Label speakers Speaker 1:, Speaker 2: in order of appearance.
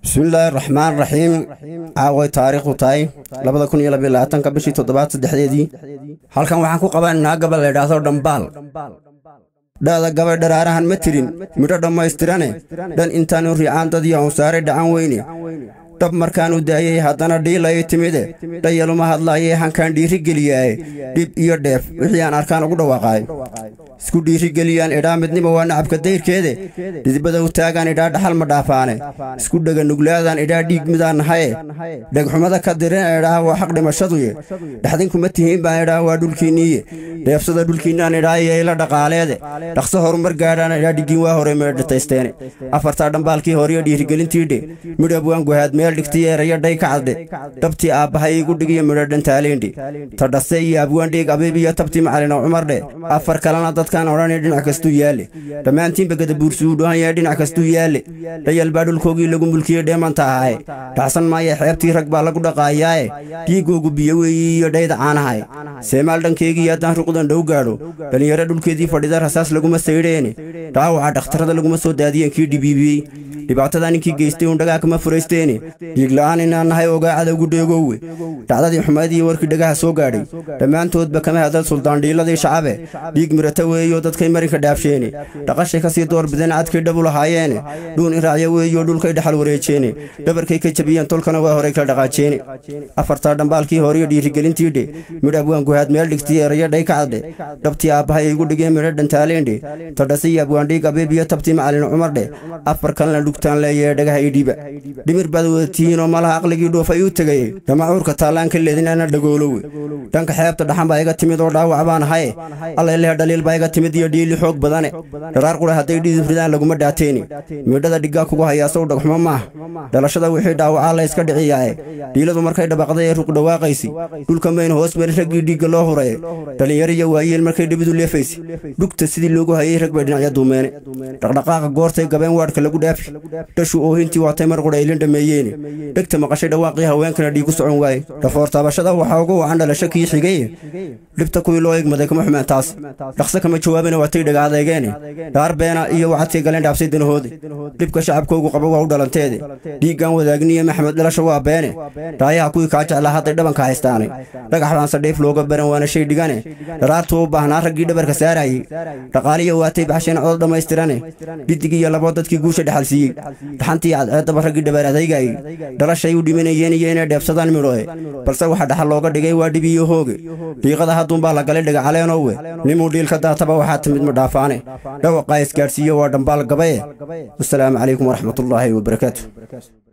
Speaker 1: bismillaahi raxmaan raxiim caaway taariikhdu tahay labada kun iyo labaiyo labaatanka bishii toddobaad saddexdeedii halkan waxaan ku qabanaynaa gabal la idhaahdo dhambaal dha'da gabay dharaarahan ma tirin midho dhammaystirane dhan intaanu riicaan dad iyo awsaaray dhacan weyne dhab markaanu daayey haddana dhiilayay timide dhayaluma hadlaayee hankaan dhiirigeliyaaye dhib iyo dheef wixii aan arkaan ugu dhawaaqaay isku dhiirigeliyaan idhaa midnima waa nacabka dayrkeede dhidibada u taagaan idhaa dhaxal ma dhaafaane isku dhega nuglaadaan idhaa dhiig midaan nahaye dhegxumada ka dirina idhaa waa xaq dhimashaduye dhexdinkuma tihiin baan idhaa waa dhulkiinniiye dheefsada dhulkiinnaan idhaa iyo ila dhaqaaleede dhaqso horumar gaadhaan idhaa dhiggiin waa hore meedhataysteene afartaa dhambaalkii horiyo dhiirigelintiidhe midhab waan guhaad meel dhigtiy erayo dhay ka cadde dhabtii aabbahay igu dhigiyo midho dhantaaleyndhe tadhase iyo abwaandhiig abiib iyo tabtii macalino cumardhe afar kalena dadkaan odhanay dhinac kastuu yaalle dhammaantiinba gadabuursuu dhuhan yahay dhinac kastuu yaalle dhayal baa dhulkoogii lagu mulkiyey dheemanta ahaye dhacsan maaye xeebtii rag baa lagu dhaqaayaaye dhiigoogu biyo weeyi iyo dhayda caanahaye seemaal dhankeygii haddaan ruqdan dhow gaadho dhallinyaro dhulkeedii fadhida rasaas laguma saydheene dhaawaca dhakhtarada laguma soo daadiyeen kii dhibiibiyey dhibaatada ninkii geystay uun dhagaa kama furaysteene dhiigla'aan inaan nahay ogaa cadowgu dheegoowe dhacdadii xumaydii warkii dhagaha soo gaadhay dhammaantoodba kama hadal suldaandhiiladii shacabe dhiig mirata weeyo dadkay marinka dhaafsheene dhaqashay ka sii doorbideen cadkay dhabu lahaayeene dhuun iraacyo weeyo dhulkay dhaxal wareejeene dhabarkay ka jabiyeen tolkana waa horay kala dhaqaajeene afartaa dhambaalkii horiyo dhiirigelintiidhe midhab waan guhaad meel dhigtiy erayo dhay ka cadhe dhabtii aabbahay igu dhigeen midho dhantaaleendhe tadhasiyo abwaandhiig abiib iyo tabtii macalin cumardhe afar kalena dhugtaan leeyee dhagaha idhiba dhimir baad wadatihiinoo malaha aqligii dhuufay u tegaye dhamacuurka taallaan ka leedinana dhagoolowe dhanka xeebta dhaxan baa iga timid oo dhaawac baan ahaye allayleh dhaliil baa iga timid iyo dhiili xoog badane dharaar qura hadday dhiidib ridaan laguma dhaateeni midhada dhiggaa kugu hayaasow dhagxumo maaha dhalashada wixii dhaawacaa la yska dhiciyaaye dhiiladu markay dhabaqday ee ruq dhawaaqaysi dhulka mayn hoos mari raggii dhiigga loo huraye dhallinyariyo waayeel markay dhibidu leefaysi dhugta sidii loogu hayey rag bay dhinacya duumeene dhaqdhaqaaqa goortay gabeen waadhka lagu dhaafi dhashu oohintii waatay mar qudha ilin dhameeyeene dhegta maqashay dhawaaqii haweenkana dhiigu socon waaye dhafoor taabashada waxaa ugu wacan dhalasho kii xigeye dhibta kuwii loo egmaday kama xumeen taas dhaqse kama jawaabina waatay dhaga adeegeene dhaar beena iyo wacadkay galeen dhaabsay danahoode dhibka shacabkoogu qaba waa u dhalanteede dhiiggan wadaagniyo maxamed dhalasho waa beene dhaayaha kuwii kaa jeclaa hadday dhabanka haystaane dhagax baan sadhiif looga baran waana shay dhigane dharaartuu u baahnaa raggii dhabarka saarayey dhaqaaliya waatay baxsheen cod dhammaystirane dhidig iyo labo dadkii guusha dhexal siiyey dhaxantii cadceeddaba raggii dhabaar adaygaayey dhalashay u dhimanayeen iyo inay dheebsadaan midhoe balse waxa dhaxal looga dhigay waa dhib iyo hooge dhiiqada hadduunbaa la galay dhaga caleenoowe nimuu dhiilka daataba waxaa timid madhaafaane dhawaqaa isgaadhsiiyo waa dhambaal gabaye wasalaamu calaykum waraxmatullaahi wabarakaatu